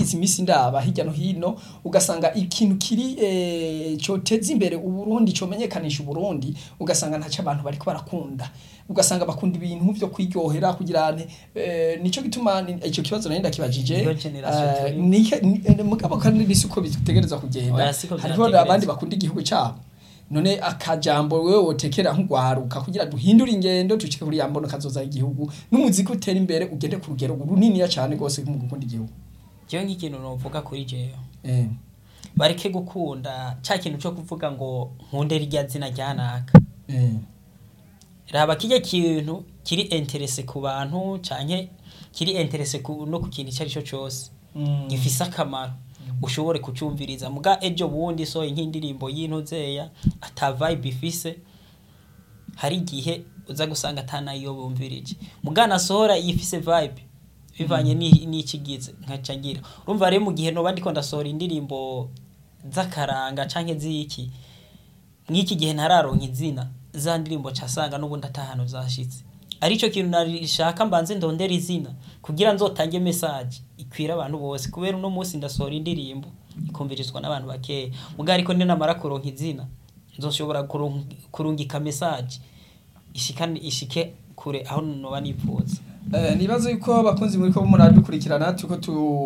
nagize iminsi ndaba hirya no hino ugasanga ikintu kiri eh, coteza imbere uburundi comenyekanisha uburundi ugasanga ntaco abantu bariko barakunda ugasanga bakunda ibintu vyo kwiryohera kugira ane eh, nico gituma ni- ico kibazo nari ndakibajije Iyo generation eh, turi. nike- ni- eh, mugabo kandi nisi uko bitegereza kugenda Oya, siko hariho vyategerezwa. abandi bakunda igihugu cabo none akajambo wewe wotekera nk'ugwaruka kugira duhindure ingendo dushike kuri yambono kazoza igihugu n'umuziki utera imbere ugende ku rugero runiniya cane gose mu gukunda igihugu jewe nk'ikintu novuga kuri jewe eh bareke gukunda ca kintu co kuvuga ngo nkunde rirya zina ryanaka eh raba kirya kintu kiri interese ku bantu canke kiri interese ku, no ku kintu icyo ari cyo cyose Mm. gifise akamaro ushobore kucumviriza muga ejo bundi so nk'indirimbo y'intuzeya ata vibe ifise hari igihe uza gusanga atanayo bumvirije muga nasohora yifise vibe bivanye ni- n'ikigize nkaca ngira urumva rero mu gihe noba ndiko ndasohora indirimbo z'akaranga canke z'iki mw'iki gihe ntararonka izina za ndirimbo casanga n'ubundi atahano zashitse arico kintu narishaka mbanze ndondera izina kugira nzotange message ikwira abantu bose kubera uno munsi ndasohora indirimbo ikumvirizwa n'abantu bakeya muga ariko ninamara kuronka izina nzoshobora kurung- kurungika message ishikane ishike kure aho noba nifuza Eh, nibaza yuko abakunzi muri ko muradukurikirana tuko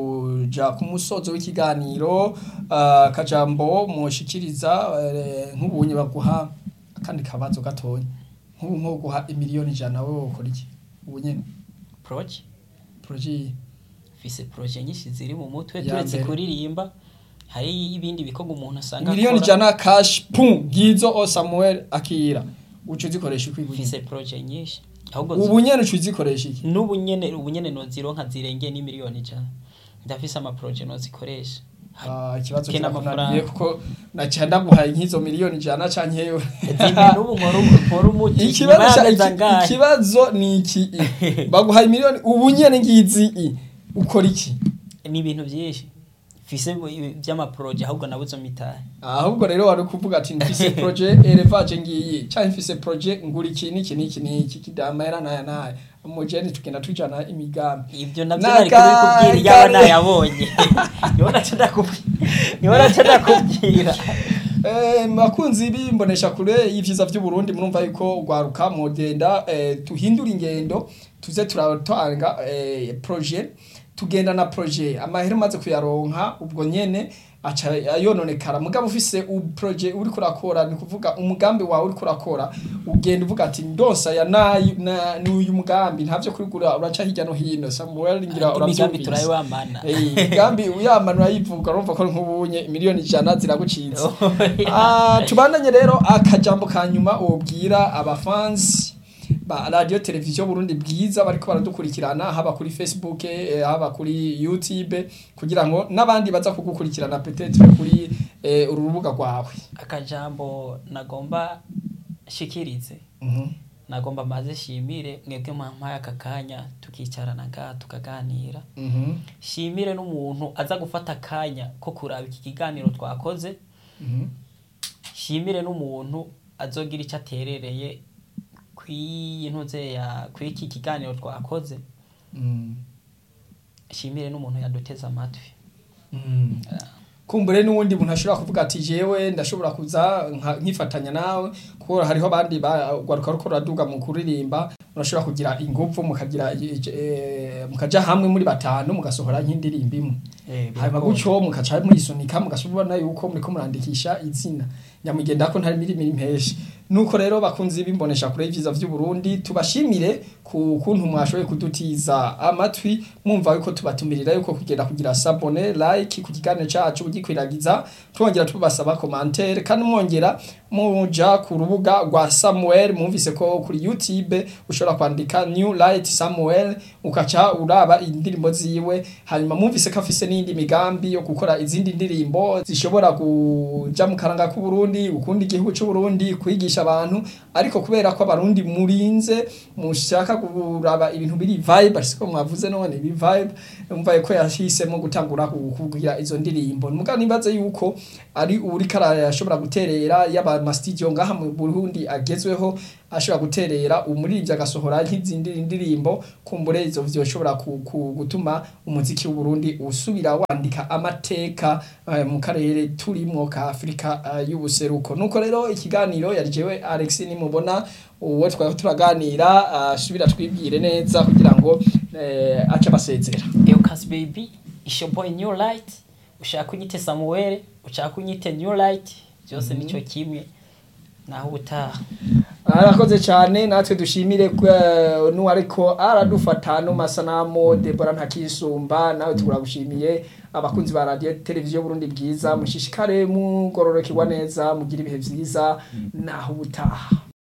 tuja ku musozo w'ikiganiro ah, akajambo mushikiriza eh, nk'ubunye baguha akandi kabazo gatonya nk'ubu nko guha imiliyoni ijana wowe wokora iki ubu nyene proje projet mfise proje nyinshi ziri mu mutwe Ya turetse mbere. kuririmba hari ibindi bikorwa umuntu asanga miliyoni akora. ijana cash pum ngizo o Samuel akira ucu zikoresha iki mfise proje nyinshi ahubwo ubu nyene ucu zikoresha iki n'ubu nyene ubu nyene nozironka zirengeye n'imiliyoni ijana ndafise amaproje nozikoresha Ah, ikibazo Kena kirakunaniye amafaranga. kuko naca ndaguhaye nk'izo miliyoni ijana canke yewe zimwe n'ubu nkora nkora umuti ikibazo nyuma ca- y'amezi iki- angahe ikibazo ni iki baguhaye miliyoni ubu nyene ngizi i ukora iki ni ibintu byinshi mfise by'amaproje ahubwo nabuze mitahe ahubwo rero wari kuvuga ati mfise projet elevage ngiyi canke mfise projet ngura iki niki niki niki kidamera naya naya umujeni tugenda tujana imigambi ibyo navyo Naka- nari kubikubwira yaba kare. nayabonye niho naca ndakubwira niho naca ndakubwira Eh, bakunzi bimbonesha kure y'ivyiza vy'uburundi murumva yuko ugwaruka mugenda eh, tuhindura ingendo tuze turatanga eh, projet tugenda na projet amahera umaze kuyaronka ubwo nyene aca yononekara mugabo ufise u projet uri kurakora ni kuvuga umugambi wawe uri kurakora ugenda uvuga ati ndonsa ya nayi na n'uyu mugambi ntavyo kurigura uraca hirya no hino Samuel ngira imigambi uravyumvise turayibamana Eh, imigambi uyamana urayivuga urumva ko nk'ubunye miliyoni ijana ziragucitse Ah, tubandanye rero akajambo ka nyuma wobwira abafansi ba radio televiziyo Burundi bwiza bariko baradukurikirana haba kuri Facebook eh, haba kuri YouTube kugira ngo n'abandi baza kugukurikirana peut-être kuri eh, uru rubuga rwawe akajambo nagomba shikirize Mhm. nagomba maze shimire mwebwe mwampaye aka kanya tukicarana ngaha tukaganira Mhm. shimire n'umuntu aza gufata akanya ko kuraba iki kiganiro twakoze Mhm. shimire n'umuntu azogira icyo aterereye kw'iyi ntuze ya kw'iki kiganiro twakoze Mhm. shimire n'umuntu yaduteze amatwi Mhm. kumbure n'uwundi muntu ashobora kuvuga ati jewe ndashobora kuza nka- nkifatanya nawe kuko hariho abandi bagwaruka ruko ruraduga mu kuririmba urashobora kugira ingufu mukagira eh, mukaja hamwe muri batanu mugasohora nk'indirimbo imwe hanyuma gutyo mukaca muyisunika mugashobora yuko muriko murandikisha izina nyamugenda ko ntari mirimo impeshi nuko rero bakunzi bimbonesha kure y'ivyiza vy'u Burundi tubashimire ku kuntu mwashoboye kudutiza amatwi mwumva yuko tubatumirira yuko kugenda kugira sabone like ku kiganiro cacu ugikwiragiza twongera tubasaba commentaire kandi mwongera muja ku rubuga rwa Samuel mwumvise ko kuri YouTube ushobora kwandika New Light Samuel ukaca uraba indirimbo ziwe hanyuma mwumvise ko afise n'indi migambi yo gukora izindi ndirimbo zishobora kuja mu karanga k'u Burundi ukunda igihugu c'u Burundi kwigisha abantu ariko kubera ko abarundi murinze mushaka kuraba ibintu biri vibe ariko mwavuze none ibi vibe umva ko yahisemo gutangura kugira izo ndirimbo muga nibaze yuko ari uri karashobora guterera yaba ma studio ngaha mu Burundi agezweho ashobora guterera umuririmbyi agasohora nk'izindi ndirimbo kumbure izo vyoshobora ku- ku- gutuma umuziki w'uburundi usubira wandika amateka eh, mu karere turimwo ka afurika eh, y'ubuseruko nuko rero ikiganiro yari jewe alex nimubona uwo twari turaganira asubira twibwire neza kugira ngo eh, ace basezera Eucas baby isho boy new light ushaka unyite Samuel ushaka unyite new light byose nico kimwe naho ubutaha arakoze cyane natwe dushimire ko n'uwariko aradufata no masanamu Debora ntakisumba nawe turagushimiye abakunzi ba radio televiziyo Burundi bwiza mushishikare mugororokerwa neza mugira ibihe vyiza naho ubutaha